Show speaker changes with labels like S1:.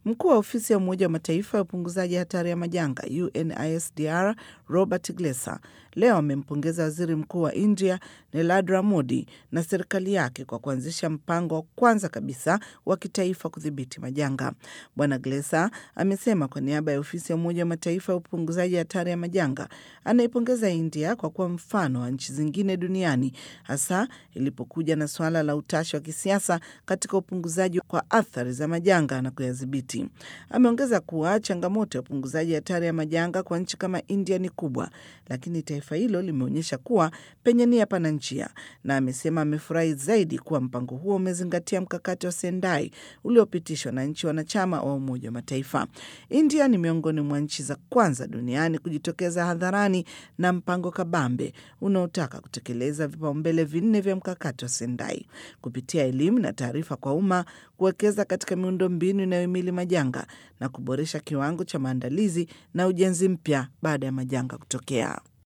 S1: Mkuu wa ofisi ya Umoja wa Mataifa ya upunguzaji hatari ya majanga UNISDR Robert Glesser leo amempongeza waziri mkuu wa India Narendra Modi na serikali yake kwa kuanzisha mpango wa kwanza kabisa wa kitaifa kudhibiti majanga. Bwana Glesser amesema kwa niaba ya ofisi ya Umoja wa Mataifa ya upunguzaji hatari ya majanga anaipongeza India kwa kuwa mfano wa nchi zingine duniani hasa ilipokuja na suala la utashi wa kisiasa katika upunguzaji kwa athari za majanga na kuyadhibiti. Ameongeza kuwa changamoto ya upunguzaji hatari ya majanga kwa nchi kama India ni kubwa, lakini taifa hilo limeonyesha kuwa penye nia pana njia, na amesema amefurahi zaidi kuwa mpango huo umezingatia mkakati wa Sendai uliopitishwa na nchi wanachama wa Umoja wa Mataifa. India ni miongoni mwa nchi za kwanza duniani kujitokeza hadharani na mpango kabambe unaotaka kutekeleza vipaumbele vinne vya mkakati wa Sendai kupitia elimu na taarifa kwa umma, kuwekeza katika miundo mbinu inayohimili majanga na kuboresha kiwango cha maandalizi na ujenzi mpya baada ya majanga kutokea.